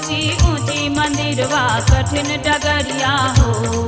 ऊंची ऊंची मंदिरवा कठिन डगरिया हो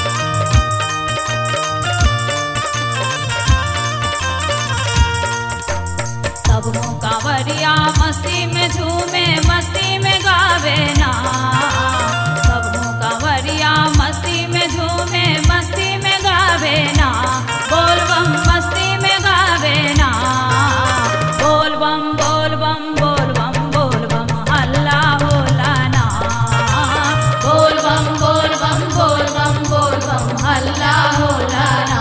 सब कांवरिया मस्ती में झूमे मस्ती में गावे ना सब कांवरिया मस्ती में झूमे मस्ती में गावे ना बोल बम मस्ती में गावे ना बोल बम बोल बम बोल बम बोल बम हल्ला होला ना बोल बम बोल बम बोल बम बोल बम हल्ला होला ना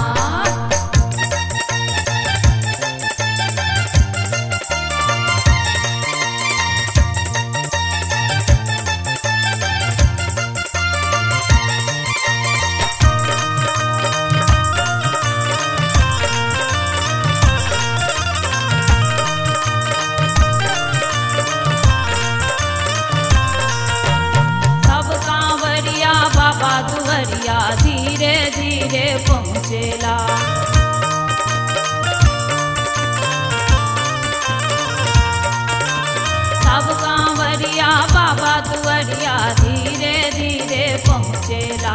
सब कांवरिया बाबा दुवरिया धीरे धीरे पहुँचेला सब कांवरिया बाबा दुवरिया धीरे धीरे पहुँचेला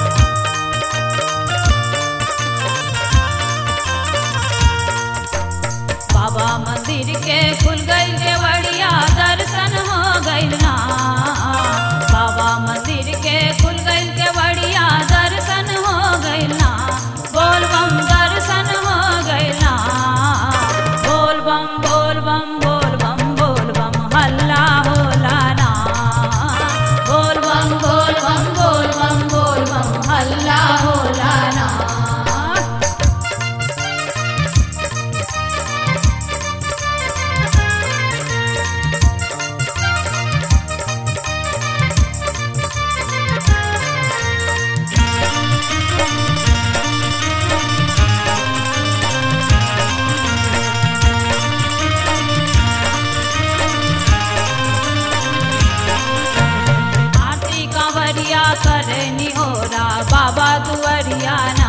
बाबा मंदिर के खुल गई केवड़िया दर्शन हो गइल ना बाबा मंदिर के खुल गई केवड़िया दर्शन हो गइल ना बोल बम दर्शन हो गइल ना बोल बम बोल बम बोल बम बोल बम हल्ला होला ना बोल बम बोल बम बोल बम बोल बम हल्ला होला ना आरती कांवरिया करे निहोरा बाबा दुवरिया ना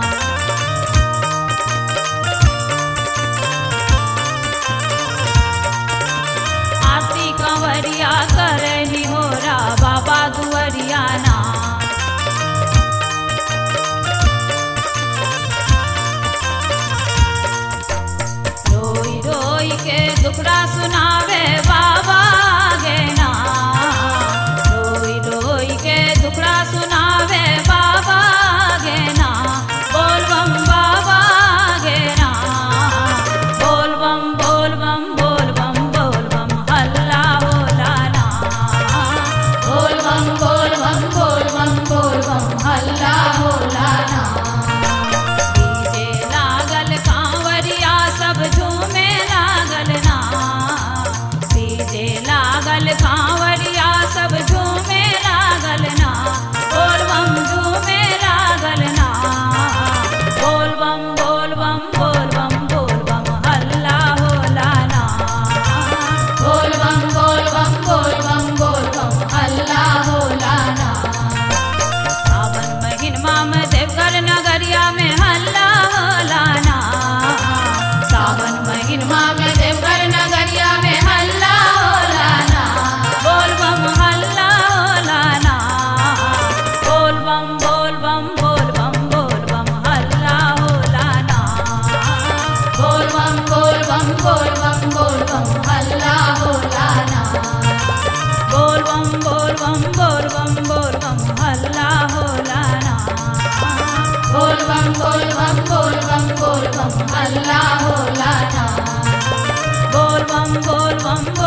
आरती कांवरिया करे निहोरा बाबा दुवरिया ना रोई रोई के दुखड़ा सुनावे बाबा गे ना रोई रोई के दुखड़ा सुनावे बाबा गे ना बोल बम बाबा गे ना बोल बम बोल बम बोल बम बोल बम हल्ला होला ना बोल बम बोल बम बोल बम बोल बम हल्ला होला ना डीजे लागल कांवरिया सब झूमे लागल ना डीजे लागल कांवरिया सब झूमे लागल ना बोल बम झूमे लागल ना बोल बम बोल बम बोल बम बोल बम हल्ला होला ना बोल बम बोल बम बोल बम बोल बम हल्ला होला ना सावन महीनमा में देवघर नगरिया में हल्ला होला ना सावन महीनमा में देवघर नगरिया में हल्ला होला ना बोल बम हल्ला होला ना बोल बम बोल बम बोल बम बोल बम हल्ला होला ना बोल बम बोल बम बोल बम बोल बम हल्ला होला ना बोल बम बोल बम बोल बम बोल बम हल्ला होला ना बोल बम बोल बम बोल बम बोल बम हल्ला होला ना बोल बम बोल बम बोल